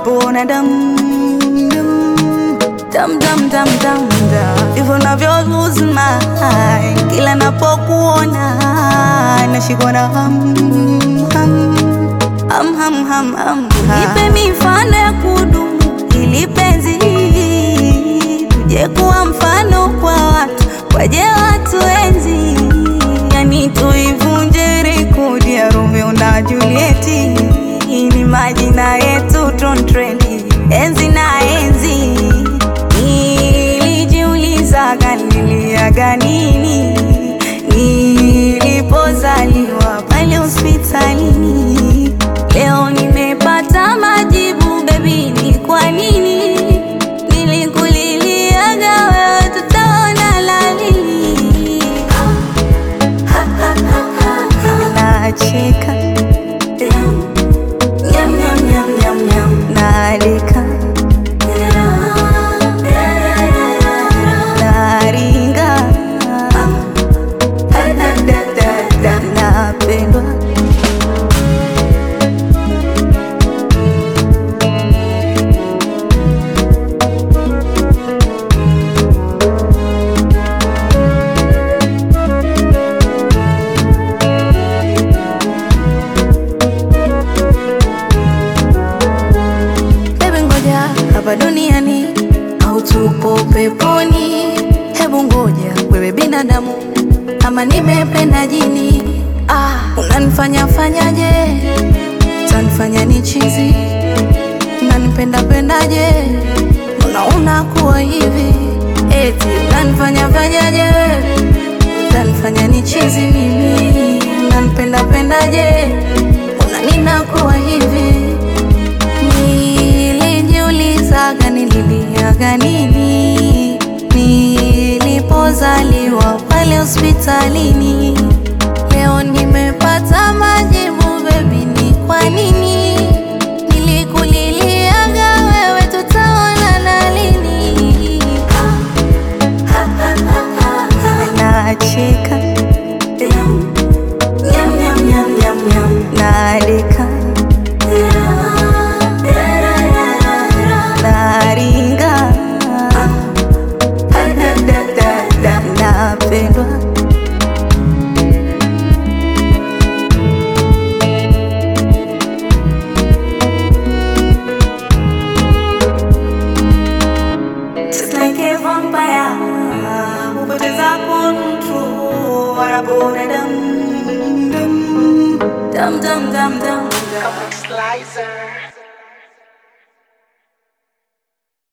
wanapona dam dam dam dam dam dam, hivyo navyo lose my mind kila napokuona nashikwa na ham ham ham ham ham ham. Nipe mifano ya kudumu ili penzi tuje kuwa mfano kwa watu, waje watu enzi, yani tuivunje rekodi ya Romeo na Julieti. Ni majina yetu ton trendi enzi na enzi. Nilijiulizaga niliaga nini nilipozaliwa pale hospitalini. Leo nimepata majibu baby, ni kwa nini nilikuliliaga wewe, tutaona lalini. Nacheka Nyam, nyam, nyam, nyam, nyam. Naleka naringa napendwa Baby ngoja hapa duniani au tupo peponi? Hebu ngoja wewe binadamu, ama nimependa jini? Ah, unanifanya fanyaje? Utanifanya ni chizi? Unanipenda pendaje? Mbona unakuwa hivi? Eti unanifanya fanyaje? Utanifanya ni chizi mimi? Unanipenda pendaje? Mbona ninakuwa hivi? Nilijiulizaga nililiaga nini nilipozaliwa pale hospitalini. Leo nimepata majibu baby, ni kwa nini nilikuliliaga wewe, tutaonana lini? Nacheka Nyam, nyam, nyam, nyam, nyam. naleka naringa napendwa Just like a vampire, hupoteza control, wanapona dam dam dam dam dam dam. Slicer.